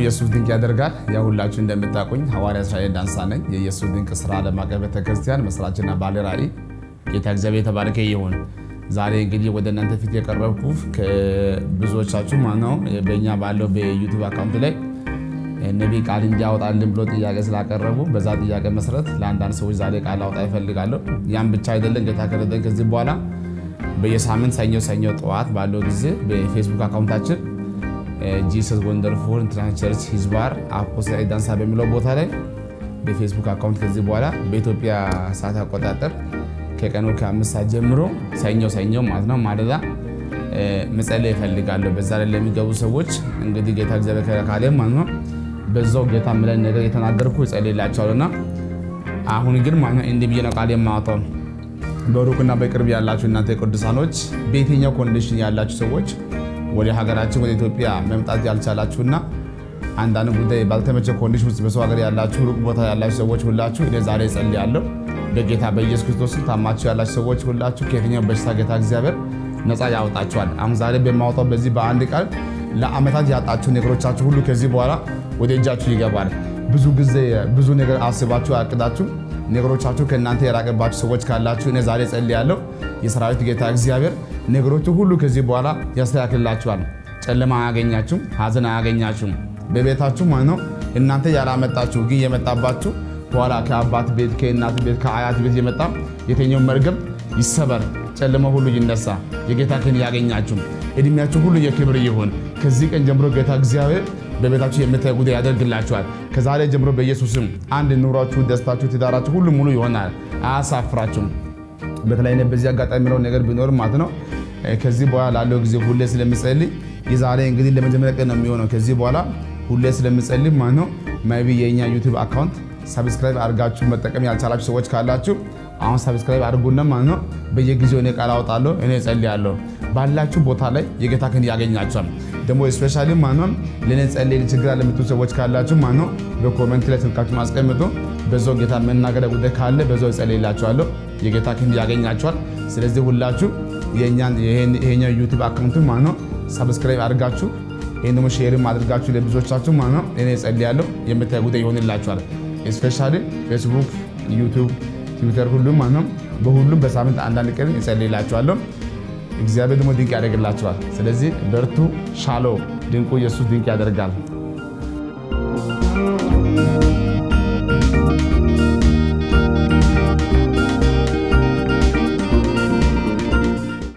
ኢየሱስ ድንቅ ያደርጋል። ያው ሁላችሁ እንደምታውቁኝ ሐዋርያ እስራኤል ዳንሳ ነኝ። የኢየሱስ ድንቅ ስራ ዓለም አቀፍ ቤተክርስቲያን መስራችና ባለ ራዕይ። ጌታ እግዚአብሔር የተባረከ ይሁን። ዛሬ እንግዲህ ወደ እናንተ ፊት የቀረብኩ ብዙዎቻችሁ ማነው በእኛ ባለው በዩቱብ አካውንት ላይ ነቢይ ቃል እንዲያወጣልን ብሎ ጥያቄ ስላቀረቡ በዛ ጥያቄ መሰረት ለአንዳንድ ሰዎች ዛሬ ቃል አውጣ ይፈልጋለሁ። ያም ብቻ አይደለም። ጌታ ከረደን ከዚህ በኋላ በየሳምንት ሰኞ ሰኞ ጠዋት ባለው ጊዜ በፌስቡክ አካውንታችን ጂሰስ ወንደርፉል ኢንተርናሽናል ቸርች ሂዝባር አፖስትል ዳንሳ በሚለው ቦታ ላይ በፌስቡክ አካውንት ከዚህ በኋላ በኢትዮጵያ ሰዓት አቆጣጠር ከቀኑ ከአምስት ሰዓት ጀምሮ ሰኞ ሰኞ ማለት ነው ማለዳ መጸለይ ይፈልጋለሁ። በዛ ላይ ለሚገቡ ሰዎች እንግዲህ ጌታ እግዚአብሔር ካለ ማለት ነው በዛው ጌታ ምለን ነገር የተናገርኩ ይጸልይላቸዋልና አሁን ግን ማለት ነው እንዲህ ብዬ ነው ቃል የማወጣው። በሩቅና በቅርብ ያላችሁ እናንተ ቅዱሳኖች በየትኛው ኮንዲሽን ያላችሁ ሰዎች ወደ ሀገራችን ወደ ኢትዮጵያ መምጣት ያልቻላችሁና አንዳንድ ጉዳይ ባልተመቸ ኮንዲሽን ውስጥ በሰው ሀገር ያላችሁ ሩቅ ቦታ ያላችሁ ሰዎች ሁላችሁ እኔ ዛሬ እጸልያለሁ። በጌታ በኢየሱስ ክርስቶስ ታማችሁ ያላችሁ ሰዎች ሁላችሁ ከየትኛው በሽታ ጌታ እግዚአብሔር ነፃ ያወጣችኋል። አሁን ዛሬ በማወጣው በዚህ በአንድ ቃል ለአመታት ያጣችሁ ነገሮቻችሁ ሁሉ ከዚህ በኋላ ወደ እጃችሁ ይገባል። ብዙ ጊዜ ብዙ ነገር አስባችሁ አቅዳችሁ ነገሮቻችሁ ከእናንተ የራቀባችሁ ሰዎች ካላችሁ እኔ ዛሬ ጸልያለሁ። የሰራዊት ጌታ እግዚአብሔር ነገሮቹ ሁሉ ከዚህ በኋላ ያስተካክልላችኋል። ጨለማ አያገኛችሁም፣ ሀዘን አያገኛችሁም። በቤታችሁ ማለት ነው እናንተ ያላመጣችሁ ግን የመጣባችሁ በኋላ ከአባት ቤት ከእናት ቤት ከአያት ቤት የመጣ የትኛው መርገም ይሰበር፣ ጨለማ ሁሉ ይነሳ፣ የጌታ ክን ያገኛችሁ፣ እድሜያችሁ ሁሉ የክብር ይሁን። ከዚህ ቀን ጀምሮ ጌታ እግዚአብሔር በቤታችሁ የምታይ ጉዳይ ያደርግላችኋል። ከዛሬ ጀምሮ በኢየሱስም አንድ ኑሯችሁ፣ ደስታችሁ፣ ትዳራችሁ ሁሉ ሙሉ ይሆናል። አያሳፍራችሁም። በተለይ በዚህ አጋጣሚ የሚለው ነገር ቢኖር ማለት ነው ከዚህ በኋላ ላለው ጊዜ ሁሌ ስለምጸልይ የዛሬ እንግዲህ ለመጀመሪያ ቀን ነው የሚሆነው። ከዚህ በኋላ ሁሌ ስለምጸልይ ማለት ነው ማይቢ የእኛ ዩቲዩብ አካውንት ሰብስክራይብ አድርጋችሁ መጠቀም ያልቻላችሁ ሰዎች ካላችሁ አሁን ሰብስክራይብ አድርጉና ማለት ነው በየጊዜው እኔ ቃል አወጣለሁ፣ እኔ እጸልያለሁ። ባላችሁ ቦታ ላይ የጌታ ክንድ ያገኛቸዋል። ደግሞ ስፔሻሊ ማለት ነው ለእኔ ጸልይ ችግር አለ የምትሉ ሰዎች ካላችሁ ማለት ነው በኮመንት ላይ ስልካችሁ ማስቀምጡ። በዛው ጌታ መናገሪያ ጉዳይ ካለ በዛው እጸልይላችኋለሁ። የጌታ ክንድ ያገኛቸዋል። ስለዚህ ሁላችሁ ይሄኛው ዩቲዩብ አካውንቱ ማለት ነው ሰብስክራይብ አድርጋችሁ ይህን ደግሞ ሼርም አድርጋችሁ ለብዙዎቻችሁ ማለት ነው እኔ እጸልያለሁ የምታይ ጉዳይ ይሆንላችኋል። ስፔሻሊ ፌስቡክ፣ ዩቲዩብ፣ ትዊተር ሁሉም ማለት ነው በሁሉም በሳምንት አንዳንድ ቀን እጸልይላችኋለሁ። እግዚአብሔር ደግሞ ድንቅ ያደርግላችኋል። ስለዚህ በርቱ። ሻሎ ድንቁ ኢየሱስ ድንቅ ያደርጋል።